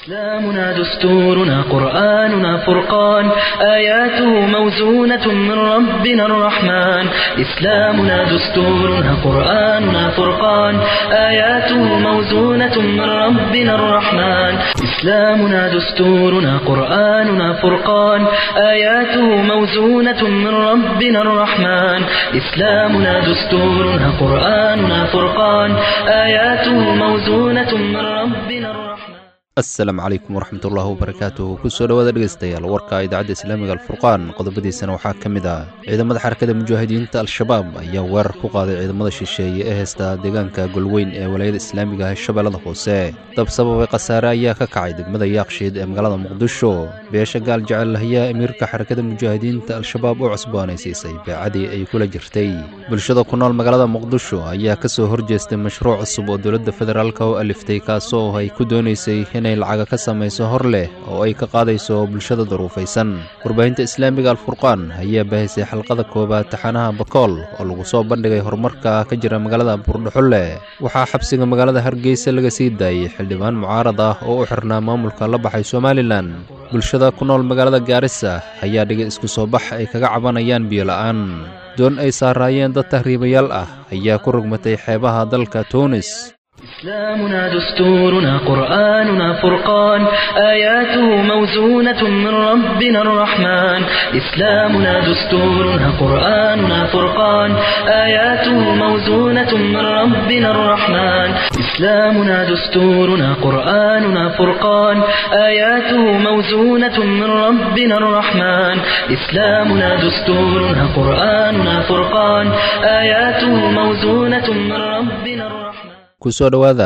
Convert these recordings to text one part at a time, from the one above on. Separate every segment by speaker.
Speaker 1: إسلامنا دستورنا قرآننا فرقان آياته موزونة من ربنا الرحمن إسلامنا دستورنا قرآننا فرقان آياته موزونة من ربنا الرحمن إسلامنا دستورنا قرآننا فرقان آياته موزونة من ربنا الرحمن إسلامنا دستورنا قرآننا فرقان آياته موزونة من ربنا الرحمن
Speaker 2: asalaamu calaykum waraxmatullaahi wabarakaatuh kusoo dhowaada dhegeystayaal warka idaacadda islaamiga alfurqaan qodobadiisana waxaa ka mid ah ciidamada xarakada mujaahidiinta al-shabaab ayaa weerar ku qaaday ciidamada shisheeye ee heysta deegaanka golweyn ee walaayada islaamiga ah shabeellada hoose dab sababay khasaare ayaa ka kacay degmada yaaqshiid ee magaalada muqdisho beesha gaal jecel ayaa amiirka xarakada mujaahidiinta al-shabaab u cusboonaysiisay beecadii ay kula jirtay bulshada ku nool magaalada muqdisho ayaa kasoo horjeestay mashruuc cusub oo dowladda federaalka u aliftay kaasoo ay ku doonaysay inay lacaga ka samayso hor leh oo ay ka qaadayso bulshada daruufaysan warbaahinta islaamiga alfurqaan ayaa baahisay xalqada koowaad taxanaha bakool oo lagu soo bandhigay horumarka ka jira magaalada buurdhaxulle waxaa xabsiga magaalada hargeysa laga sii daayey xildhibaan mucaarad ah oo u xirnaa maamulka la baxay somalilan bulshada ku nool magaalada gaarisa ayaa dhigay isku soo bax ay kaga cabanayaan biyola-aan doon ay saaraayeen dad tahriibayaal ah ayaa ku rogmatay xeebaha dalka tuunis إسلامنا دستورنا قرآننا فرقان آياته موزونة من ربنا الرحمن إسلامنا دستورنا قرآننا فرقان آياته موزونة من ربنا الرحمن إسلامنا دستورنا قرآننا فرقان آياته موزونة من ربنا الرحمن إسلامنا دستورنا قرآننا فرقان آياته موزونة من ربنا الرحمن kusoo dhowaada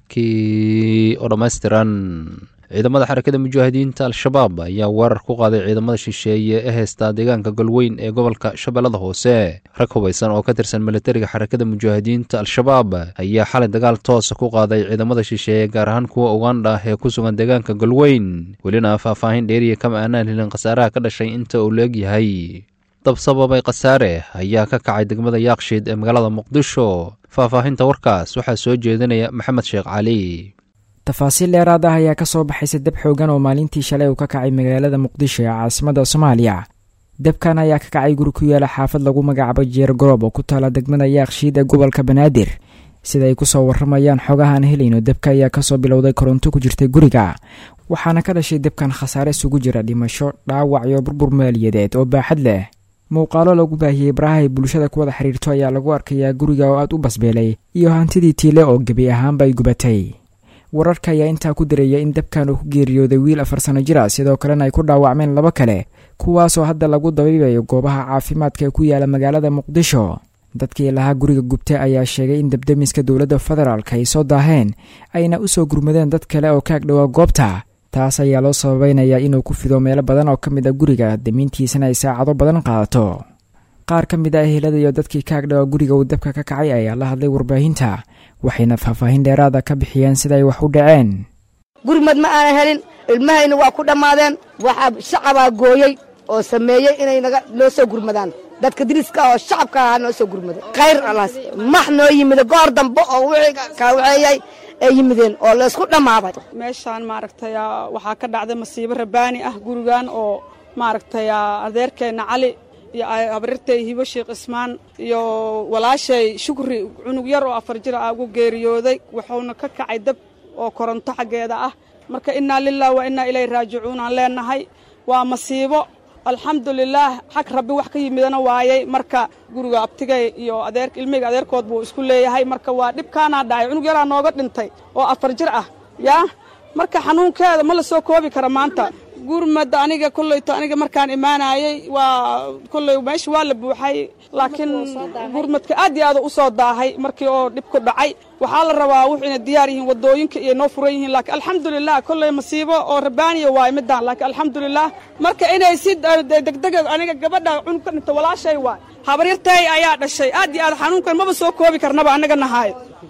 Speaker 2: warkii oo dhammaystiran ciidamada xarakada mujaahidiinta al-shabaab ayaa weerar ku qaaday ciidamada shisheeye ee heystaa deegaanka golweyn ee gobolka shabeellada hoose rag hubaysan oo ka tirsan militariga xarakada mujaahidiinta al-shabaab ayaa xalay dagaal toosa ku qaaday ciidamada shisheeye gaar ahaan kuwa ugandha ee ku sugan deegaanka golweyn welina faahfaahin dheeriya kama aanaan helin khasaaraha ka dhashay inta uu la-eg yahay dab sababay khasaare ayaa ka kacay degmada yaaqshiid ee magaalada muqdisho faahfaahinta warkaas waxaa soo jeedinaya maxamed sheekh cali
Speaker 3: tafaasiil dheeraad ah ayaa ka soo baxaysa dab xoogan oo maalintii shalay uu ka kacay magaalada muqdisho ee caasimada soomaaliya dabkan ayaa ka kacay guri ku yaala xaafad lagu magacaabo jeer goroob oo ku taala degmada yaaqshiid ee gobolka banaadir sida ay kusoo waramayaan xogahaan helayno dabka ayaa kasoo bilowday koronto ku jirtay guriga waxaana ka dhashay dabkan khasaare isugu jira dhimasho dhaawac iyo burbur maaliyadeed oo baaxad leh muuqaalo lagu baahiyey baraha ay bulshada kuwada xiriirto ayaa lagu arkayaa guriga oo aad u basbeelay iyo hantidii tiile oo gebi ahaanba ay gubatay wararka ayaa intaa ku dareeya in dabkan uu ku geeriyooday wiil afar sano jir ah sidoo kalena ay ku dhaawacmeen laba kale kuwaasoo hadda lagu dabiibayo goobaha caafimaadka ee ku yaala magaalada muqdisho dadkii lahaa guriga gubta ayaa sheegay in dabdemiska dowladda federaalk ay soo daaheen ayna u soo gurmadeen dad kale oo kaag dhowaa goobta taas ayaa loo sababeynayaa inuu ku fido meelo badan oo ka mid a guriga damiintiisana ay saacado badan qaadato qaar ka mid a ehelada iyo dadkii kaag dhawa guriga uu dabka ka kacay ayaa la hadlay warbaahinta waxayna faahfaahin dheeraada ka bixiyeen sida ay wax u dhaceen
Speaker 4: gurmad ma aanan helin ilmahayna waa ku dhammaadeen waxaa shacabaa gooyey oo sameeyey inay naga noo soo gurmadaan dadka diriska oo shacabka ahaa noo soo gurmada khayr alaas max noo yimida goor dambe oo wixii kaawaceeyay ay yimideen oo laysku dhammaaday
Speaker 5: meeshaan maaragtay waxaa ka dhacday masiibo rabaani ah gurigan oo maaragtay adeerkeenna cali iyo habrirtay hibo sheekh ismaan iyo walaashay shukri cunug yar oo afar jir ah ugu geeriyooday wuxuuna ka kacay dab oo koronto xaggeeda ah marka innaa lilah wa innaa ilayhi raajicuun aan leenahay waa masiibo alxamdulilaah xag rabbi wax ka yimidana waayey marka guriga abtigay iyo adeer ilmihayga adeerkood buu isku leeyahay marka waa dhibkaanaa dhacay cunug yaraa nooga dhintay oo afar jir ah yaa marka xanuunkeeda ma la soo koobi kara maanta gurmadda aniga kollayto aniga markaan imaanayey waa kolley meesha waa la buuxay laakiin gurmadka aad iyo aad u soo daahay markii oo dhib ku dhacay waxaa la rabaa wuxuu inay diyaar yihiin wadooyinka iyo noo furan yihiin laakiin alxamdulilah kolley masiibo oo rabaaniya waay midaan laakiin alxamdulilah marka inay si degdega aniga gabadha cunug ka dhinta walaashay waay habaryartay ayaa dhashay aad iyo aad xanuunkan maba soo koobi karnaba annaga nahaay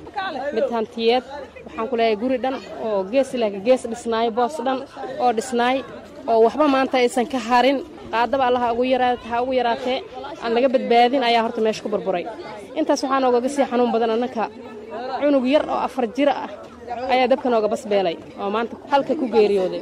Speaker 6: mid hantiyeed waxaan ku leeyahay guri dhan oo gees ilaaga gees dhisnaay boos dhan oo dhisnaay oo waxba maanta aysan ka harin qaadaba allaha ugu yaraata ha ugu yaraatee aan laga badbaadin ayaa horta meesha ku burburay intaas waxaa noogaga sii xanuun badan annanka cunug yar oo afar jira ah ayaa dabka nooga basbeelay oo maanta halka ku geeriyooday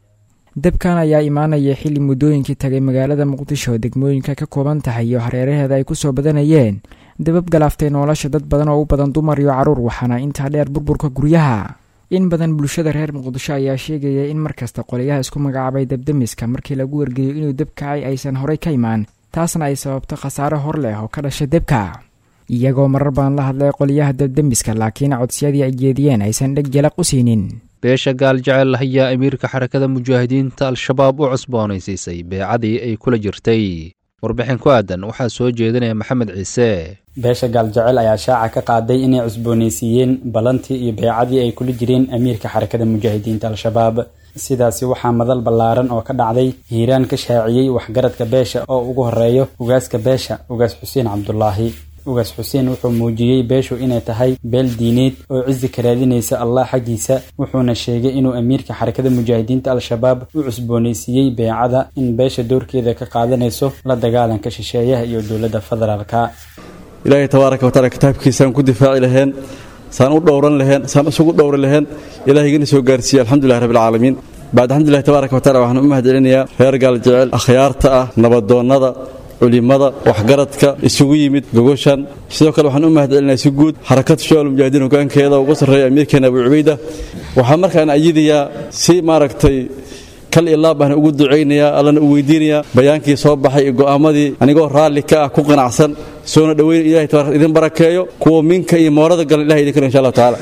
Speaker 3: dabkan ayaa imaanaya xilli muddooyinkii tagay magaalada muqdisho oo degmooyinka ka kooban tahay iyo hareeraheeda ay ku soo badanayeen dabab galaaftay nolosha dad badan oo u badan dumar iyo carruur waxaana intaa dheer burburka guryaha in badan bulshada reer muqdisho ayaa sheegaya in markasta qoliyaha isku magacaabay dabdemiska markii lagu wargeeyo inuu deb kacay aysan horey ka imaan taasna ay sababto khasaare hor leh oo ka dhasha debka iyagoo marar badan la hadlay qoliyaha dabdemiska laakiin codsiyadii ay jeediyeen aysan dheg jalaq u siinin
Speaker 2: beesha gaal jecel ayaa amiirka xarakada mujaahidiinta al-shabaab u cusboonaysiisay beecadii ay kula jirtay warbixin ku aadan waxaa soo jeedinaya maxamed ciise
Speaker 7: beesha gaaljecel ayaa shaaca ka qaaday inay cusboonaysiiyeen ballantii iyo beecadii ay kula jireen amiirka xarakada mujaahidiinta al-shabaab sidaasi waxaa madal ballaaran oo ka dhacday hiiraan ka shaaciyey waxgaradka beesha oo ugu horeeyo ugaaska beesha ugaas xuseen cabdulaahi ugaas xuseen wuxuu muujiyey beeshu inay tahay beel diineed oo cizi ka raadinaysa allah xaggiisa wuxuuna sheegay inuu amiirka xarakada mujaahidiinta al-shabaab u cusboonaysiiyey beecada in beesha doorkeeda ka qaadanayso la dagaalanka shisheeyaha iyo dowladda federaalka
Speaker 8: ilaahay tabaaraka wataala kitaabkiisaan ku difaaci laheen saan u dhowran laheen saan isugu dhowri laheen ilaahigana soo gaarsiiye alxamdulilahi rabbilcaalamiin bacd alxamdulilahi tabaaraka watacala waxaan u mahad celinayaa reer gaaljecel akhyaarta ah nabadoonnada culimada waxgaradka isugu yimid gogoshan sidoo kale waxaan u mahad celinayaa si guud xarakada shucaal mujaahidiin hogaankeeda uga sarreeya amiirkeena abu cubayda waxaa markaan ayidayaa si maaragtay kal iyo laab baan ugu ducaynayaa allana u weydiinayaa bayaankii soo baxay iyo go'aamadii anigoo raalli ka ah ku qanacsan soona dhoweyn ilahay tabarak idin barakeeyo kuwa minka iyo moorada galan ilahay idin karo insha allahu tacaala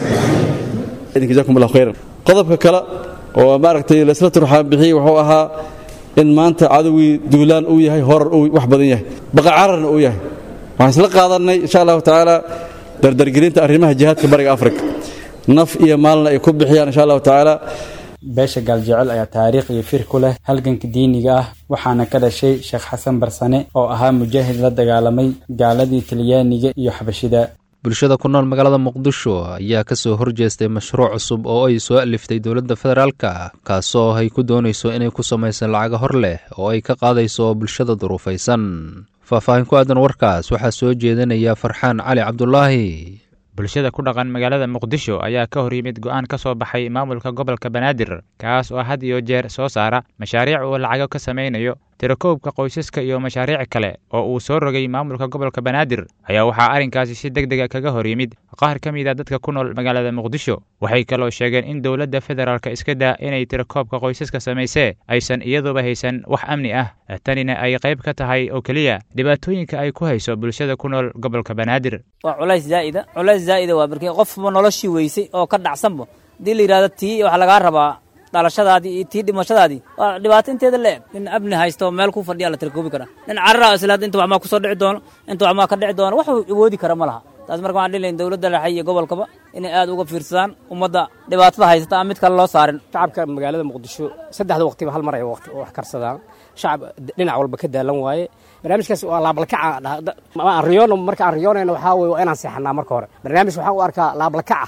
Speaker 8: idin jazakum allahu khayran qodobka kale oo maaragtay laisla turxaan bixiyey wuxuu ahaa in maanta cadowgii duulaan uu yahay horar uu wax badan yahay baqacararna uu yahay waxaan isla qaadannay insha allahu tacaala dardargelinta arrimaha jihaadka bariga afrika naf iyo maalna ay ku bixiyaan insha allahu tacaala
Speaker 7: beesha gaaljecel ayaa taariikh iyo fir ku leh halganka diiniga ah waxaana ka dhashay sheekh xasan barsane oo ahaa mujaahid la dagaalamay gaaladii talyaaniga iyo xabashida
Speaker 2: bulshada ku nool magaalada muqdisho ayaa ka soo horjeestay mashruuc cusub oo ay soo aliftay dowladda federaalka kaasoo ay ku doonayso inay ku samaysan lacaga hor leh oo ay ka qaadayso bulshada duruufaysan faahfaahin ku aadan warkaas waxaa soo jeedinaya farxaan cali cabdulaahi
Speaker 9: bulshada ku dhaqan magaalada muqdisho ayaa ka hor yimid go'aan ka soo baxay maamulka gobolka banaadir kaas oo had iyo jeer soo saara mashaariic uu lacago ka samaynayo tirakoobka qoysaska iyo mashaariic kale oo uu soo rogay maamulka gobolka banaadir ayaa waxaa arrinkaasi si deg dega kaga hor yimid qaar ka mid a dadka ku nool magaalada muqdisho waxay kaloo sheegeen in dowladda federaalka iska daa inay tirakoobka qoysaska samaysee aysan iyaduba haysan wax amni ah tanina ay qayb ka tahay oo keliya dhibaatooyinka ay ku hayso bulshada ku nool gobolka banaadir
Speaker 10: waa culays zaa'ida culays zaa'ida waa markii qofba noloshii weysay oo ka dhacsanba haddii la yidhahdo tii waxaa lagaa rabaa dhalashadaadii iyo tii dhimashadaadii waa dhibaato inteeda la eg nin abni haysto meel ku fadhiya la tirkoobi karaa nin carara islaad inta waxmaa kusoo dhici doono inta waxmaa ka dhici doono wax awoodi kara ma laha taas marka waxaan dhihi lahayn dowladda dhexe iyo gobolkaba inay aad uga fiirsadaan ummadda dhibaatada haysata aan mid kale loo saarin
Speaker 11: shacabka magaalada muqdisho saddexda waqtiba hal mar ay waqti wax karsadaan shacab dhinac walba ka daalan waaye barnaamijkaas waa laablakaca aan riyoono marka aan riyoonayno waxaa weye waa inaan seexanaa marka hore barnaamij waxaan u arkaa laablakaca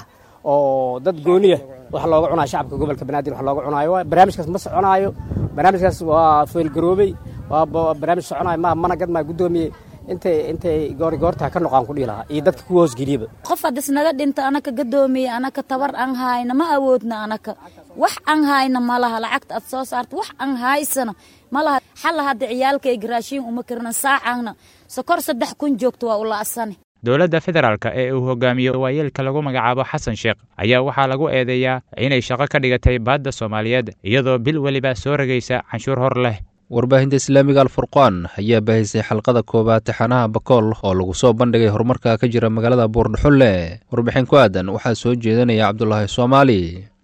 Speaker 11: oo dad gooniya wax looga cunaayo shacabka gobolka banaadir wax looga cunaayo barnaamijkaas ma soconaayo barnaamijkaas waa feelgaroobey waa barnaamij soconaayo ma mana gadmaa guddoomiye intay intay goorigoortaa ka noqaan ku dhihi lahaa iyo dadka kuwa hoosgeliyaba
Speaker 12: qof haddis naga dhinta anaka gadoomiye anaka tabar aan hayna ma awoodna anaka wax aan hayna ma laha lacagta aad soo saarta wax aan haysana ma laha xalla hadda ciyaalkayga raashiin uma karna saacaanna sokor saddex kun joogto waa u la'asane
Speaker 9: dowladda federaalka ee uu hogaamiyo waayeelka lagu magacaabo xasan sheekh ayaa waxaa lagu eedeeyaa inay shaqo ka dhigatay baadda soomaaliyeed iyadoo bil weliba soo rogaysa canshuur hor leh
Speaker 2: warbaahinta islaamiga alfurqaan ayaa baahisay xalqada koowaad taxanaha bakool oo lagu soo bandhigay horumarka ka jira magaalada buurdhuxulle warbixin ku aadan waxaa soo jeedinaya cabdulaahi soomaali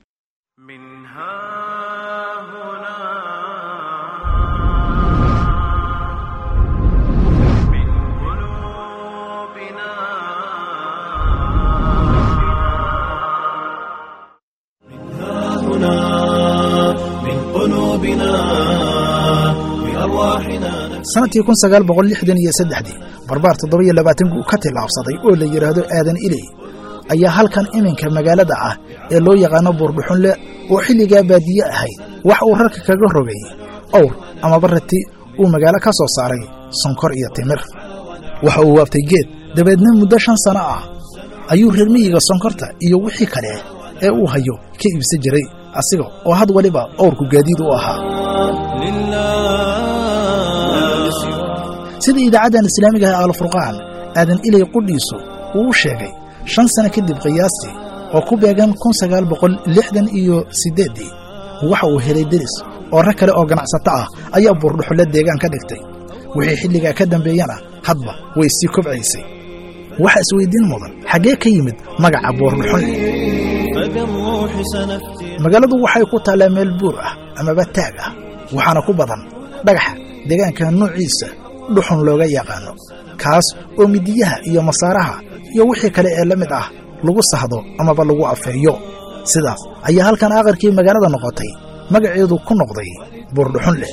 Speaker 13: sanadkii kun sagaal boqol lixdan iyo saddexdii barbaar toddoba iyo labaatan guu ka tillaabsaday oo la yidhaahdo aadan iley ayaa halkan iminka magaalada ah ee loo yaqaano buurdhuxunle oo xilligaa baadiye ahayd wax uu rarka kaga rogay owr amaba rati uu magaalo ka soo saaray sonkor iyo timir waxa uu waaftay geed dabeedna muddo shan sano ah ayuu reer miyiga sonkorta iyo wixii kale ee uu hayo ka iibsan jiray asiga oo had waliba owrku gaadiid u ahaa sida idaacaddan islaamiga ah alfurqaan aadan ilay qudhiisu uu u sheegay shan sano kadib qiyaastii oo ku beegan kun sagaal boqol lixdan iyo siddeeddii waxa uu helay deris oo rag kale oo ganacsato ah ayaa buurdhuxulle deegaan ka dhigtay wixii xilligaa ka dambeeyana hadba way sii kobcaysay waxa isweyddiin mudan xaggee ka yimid magaca buurdhuxulle magaaladu waxay ku taallaa meel buur ah amaba taag ah waxaana ku badan dhagaxa deegaanka nuuciisa dhuxun looga yaqaano kaas oo midiyaha iyo masaaraha iyo wixii kale ee la mid ah lagu sahdo amaba lagu afeeyo sidaas ayaa halkan aqarkii magaalada noqotay magaceedu ku noqday buurdhuxunleh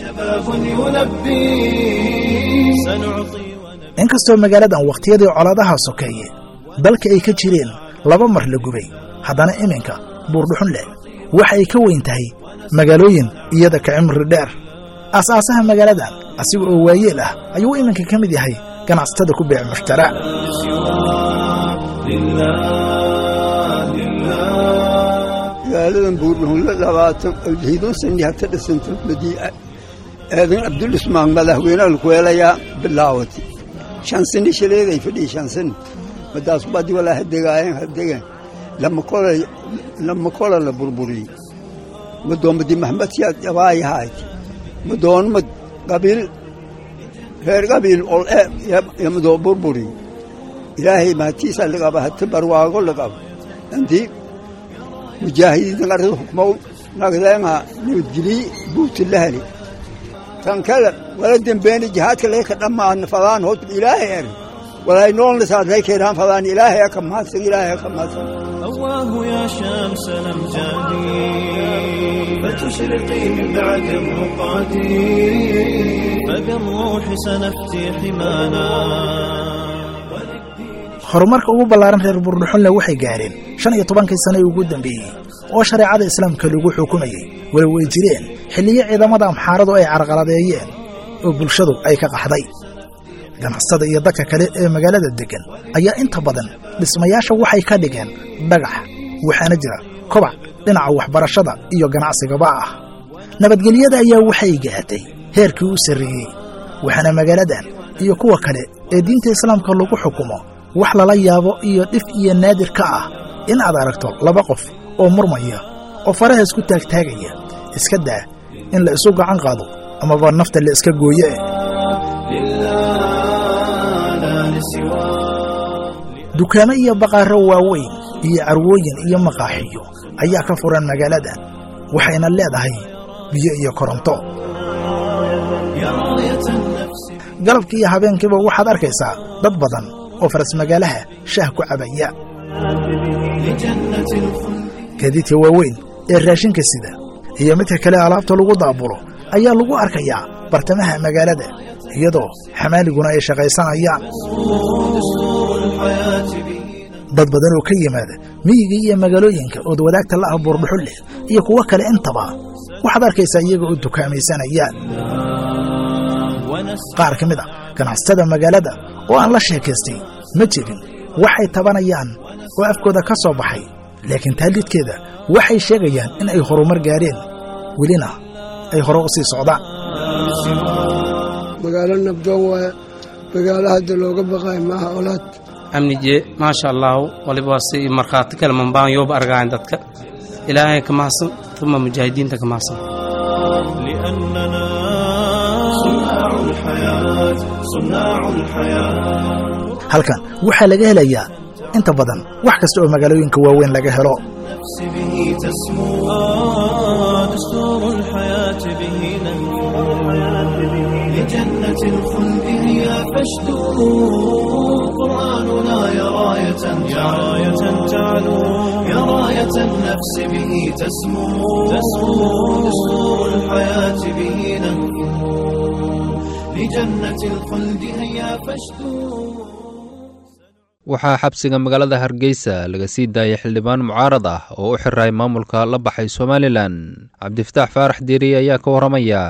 Speaker 13: inkastoo magaaladan wakhtiyadii colaadaha sokeeye dalka ay ka jireen laba mar la gubay haddana iminka buurdhuxunleh waxa ay ka weyn tahay magaalooyin iyada ka cimri dheer aas-aasaha magaaladan asiga oo waayeel ah ayuu iminka ka mid yahay ganacsatada ku beec mushtara
Speaker 14: magaaladan buurdhuxunle labaatan hiidun sani hata dhisanto madiica aadan cabdulismaan madaxweynaha lakuweelayaa bilaawati shan sani shaleeday fadhiya shan sani madaas badi walaa hadegaayeen hadegeen lama kola lama kola la burburiyey madoomadi maxmed siyaad jabaayahaayt madoonmad qabiil reer qabiil ol e yamadoo burburi ilaahay mahatiisa laqaba hati barwaago laqaba antii mujaahidiinta qarada hukmow nagdeenga nabadgelii buuti lahali tan kale wala dembeeni jihaadka leeka dhammaadna fadaan hod ilaahay er walay noolna saadlay keenaan fadaan ilaahay aka mahadsan ilaahay aka mahadsan
Speaker 15: الله يا شمس الأمجاد فتشرقي من بعد الرقاد فبالروح سنفتي حمانا
Speaker 13: horumarka ugu ballaaran reer buurdhuxunle waxay gaareen shan iyo tobankii sannai ugu dambeeyey oo shareecada islaamka lagu xukumayey walow ay jireen xilliyo ciidamada amxaaradu ay carqaladeeyeen oo bulshadu ay ka qaxday ganacsada iyo dadka kale ee magaalada deggan ayaa inta badan dhismayaasha waxay ka dhigeen dhagax waxaana jira kobac dhinaca waxbarashada iyo ganacsigaba ah nabadgelyada ayaa waxay gaatay heerkii u sarreeyey waxaana magaaladan iyo kuwa kale ee diinta islaamka lagu xukumo wax lala yaabo iyo dhif iyo naadir ka ah in aad aragto laba qof oo murmaya oo faraha isku taagtaagaya iska daa in la isu gacan qaado amaba nafta la iska gooye dukaamo iyo baqaaro waaweyn iyo carwooyin iyo maqaaxiyo ayaa ka furan magaaladan waxayna leedahay biyo iyo koronto galabkii iyo habeenkiiba waxaad arkaysaa dad badan oo faras magaalaha shaah ku cabaya gaadiidka waaweyn ee raashinka sida iyo midka kale alaabta lagu daabulo ayaa lagu arkayaa bartamaha magaalada iyadoo xamaaliguna ay shaqaysanayaan dad badan oo ka yimaada miyiga iyo magaalooyinka ood wadaagta la ah buurdhuxulleh iyo kuwo kale intaba waxaad arkaysaa iyaga oo dukaamaysanayaan qaar ka mid a ganacsatada magaalada oo aan la sheekaystay ma jirin waxay tabanayaan oo afkooda ka soo baxay laakiin taallidkeeda waxay sheegayaan in ay horumar gaareen welina ay hore u sii socdaan
Speaker 16: magaalo nabdoon waaye magaalo hadda looga baqaayo maaha olaad
Speaker 17: amnije maasha allaahu waliba waa si markhaati kale mambaan yooba argaayan dadka ilaahay ka mahadsan uma mujaahidiinta ka mahadsan
Speaker 13: halkan waxaa laga helayaa inta badan wax kasta oo magaalooyinka waaweyn laga helo
Speaker 15: لجنة الخلد هي فاشدوا قرآننا يا راية يا راية تعلو يا راية النفس به تسمو تسمو دستور الحياة به ننفو لجنة الخلد هيا فاشدوا
Speaker 2: waxaa xabsiga magaalada hargeysa laga sii daayay xildhibaan mucaarad ah oo u xiray maamulka la baxay somalilan cabdifataax faarax diiri ayaa ka warramaya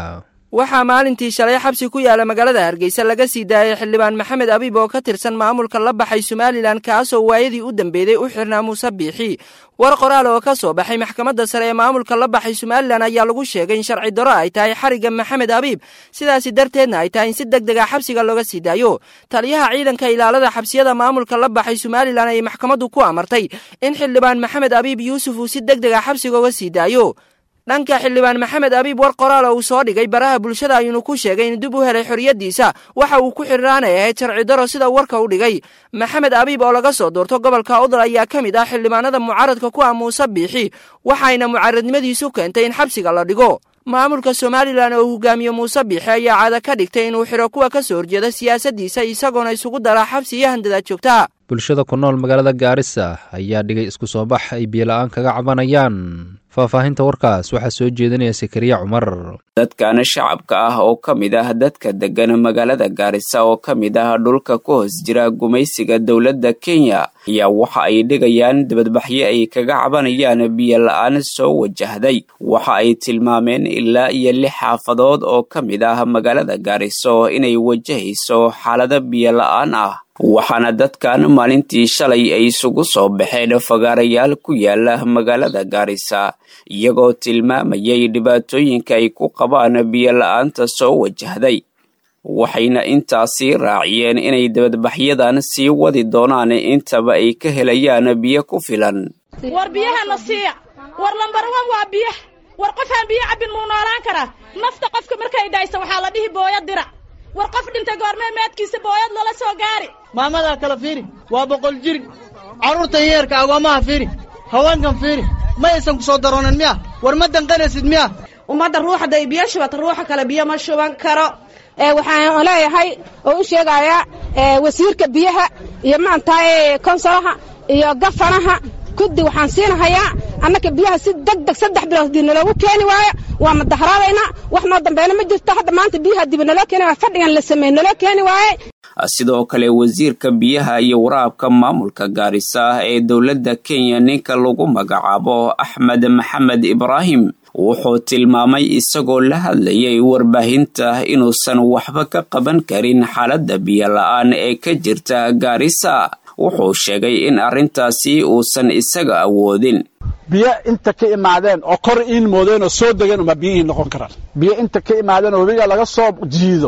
Speaker 18: waxaa maalintii shalay xabsi ku yaala magaalada hargeysa laga sii daayay xildhibaan maxamed abiib oo ka tirsan maamulka la baxay somalilan kaasoo waayadii u dambeeyey u xirnaa muuse biixi war qoraal oo ka soo baxay maxkamadda sare ee maamulka la baxay somalilan ayaa lagu sheegay in sharci daro ay tahay xarigga maxamed abiib sidaasi darteedna ay tahay in si deg dega xabsiga looga sii daayo taliyaha ciidanka ilaalada xabsiyada maamulka la baxay somalilan ayay maxkamaddu ku amartay in xildhibaan maxamed abiib yuusuf uu si deg dega xabsiga uga sii daayo dhanka xildhibaan maxamed abiib war qoraal oo uu soo dhigay baraha bulshada ayuunu ku sheegay in dib u helay xorriyaddiisa waxa uu ku xidhraanay ahayd sharci daro sida warka u dhigay maxamed abiib oo laga soo doorto gobolka udal ayaa ka mid ah xildhibaanada mucaaradka ku ah muuse biixi waxayna mucaaradnimadiisu keentay in xabsiga la dhigo maamulka somalilan oo hogaamiye muuse biixi ayaa caada ka dhigtay inuu xidho kuwa ka soo horjeeda siyaasaddiisa isagoona isugu daraa xabsi iyo handadaad joogta
Speaker 2: bulshada ku nool magaalada gaarisa ayaa dhigay isku soo bax ay biyola-aan kaga cabanayaan faahfaahinta warkaas waxaa soo jeedinaya sakariya cumar
Speaker 19: dadkan shacabka ah oo ka mid ah dadka deggan magaalada gaarisa oo ka mid ah dhulka ku hoos jira gumaysiga dowladda kenya ayaa waxa ay dhigayaan dibadbaxyo ay kaga cabanayaan biyo la-aan soo wajahday waxa ay tilmaameen ilaa iyo lix xaafadood oo ka mid ah magaalada gaariso inay wajahayso xaalado biyo la-aan ah waxaana dadkan maalintii shalay ay isugu soo baxeen fagaarayaal ku yaala magaalada gaarisa iyagoo tilmaamayay dhibaatooyinka ay ku qabaan biyo la-aanta soo wajahday waxayna intaasi raaciyeen inay dibadbaxyadan sii wadi doonaan intaba ay ka helayaan biyo ku filan
Speaker 20: war biyahana siiya war lambarwan waa biyaha war qofaan biyo cabbin muu noolaan karaa nafta qofka markay dhaysa waxaa la dhihi booya dirac war qof dhintay goormee meedkiisa booyad lala soo gaari
Speaker 21: maamadaa kala fiiri waa boqol jiri carruurtan yeerka agoommaha fiiri haweenkan fiiri ma aysan ku soo daroonin miya war ma danqanaysid miya
Speaker 22: ummadda ruuxda ay biyo shubata ruuxa kale biyo ma shuban karo waxaan leeyahay oo u sheegayaa wasiirka biyaha iyo maantahay konsolaha iyo gafanaha kuddi waxaan siinahayaa annaka biyaha si deg deg saddex bilood dib naloogu keeni waayo waa madaharaadaynaa wax noo dambeena ma jirto hadda maanta biyaha dib naloo keeni waayo fadhigan la sameey naloo keeni waaye
Speaker 19: sidoo kale wasiirka biyaha iyo waraabka maamulka gaarisa ee dowladda kenya ninka lagu magacaabo axmed maxamed ibraahim wuxuu tilmaamay isagoo la hadlayay warbaahinta inuusan waxba ka qaban karin xaaladda biyo la-aan ee ka jirta gaarisa wuxuu sheegay in arrintaasi uusan isaga awoodin
Speaker 23: biyo inta ka imaadeen oo kor iin moodeen oo soo degeen uma biyihii noqon karaan biyo inta ka imaadeen oo webiga laga soo jiido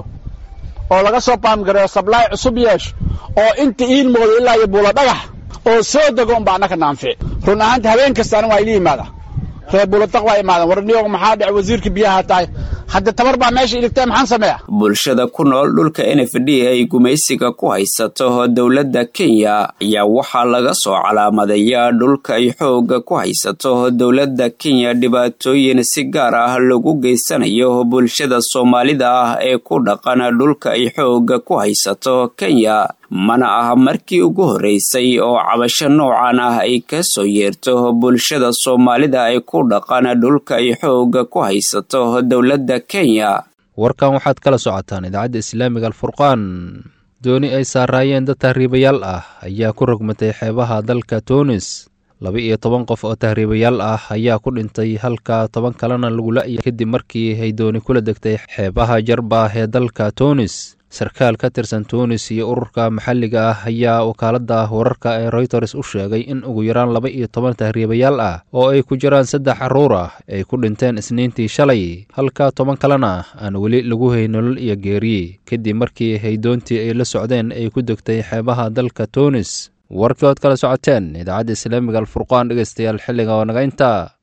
Speaker 23: oo laga soo baamgareeyo sablaay cusub yeesho oo inta iin moodo ilaa iyo buulo dhagax oo soo dego unba annaka naanfici run ahaanta habeen kasta aniga waa ila yimaada reer buuladaq waa imaadeen war niyoog maxaa dhec wasiirka biyaha tahay hadda tabar baa meesha iligtay maxaan sameeya
Speaker 19: bulshada ku nool dhulka n f d ay gumaysiga ku haysato dowladda kenya ayaa waxaa laga soo calaamadeeyaa dhulka ay xooga ku haysato dowladda kenya dhibaatooyin si gaar ah lagu geysanayo bulshada soomaalida ah ee ku dhaqan dhulka ay xooga ku haysato kenya mana aha markii ugu horreysay oo cabasho noocan ah ay ka soo yeerto bulshada soomaalida ay ku dhaqan dhulka ay xooga ku haysato dowladda kenya
Speaker 2: warkan waxaad kala socotaan idaacadda islaamiga alfurqaan dooni ay saaraayeen dad tahriibayaal ah ayaa ku rogmatay xeebaha dalka tunis laba iyo toban qof oo tahriibayaal ah ayaa ku dhintay halka toban kalena lagu la'yay kadib markii ay dooni kula degtay xeebaha jarbah ee dalka tunis sarkaal ka tirsan tunis iyo ururka maxalliga ah ayaa wakaaladda wararka ee royters u sheegay in ugu yaraan laba iyo toban tahriibayaal ah oo ay ku jiraan saddex carruur ah ay ku dhinteen isniintii shalay halka toban kalena aan weli lagu hay nolol iyo geeri kadib markii haydoontii ay la socdeen ay ku degtay xeebaha dalka tunis warkii ood kala socoteen idaacadda islaamiga alfurqaan dhegeystayaal xilliga oo naga inta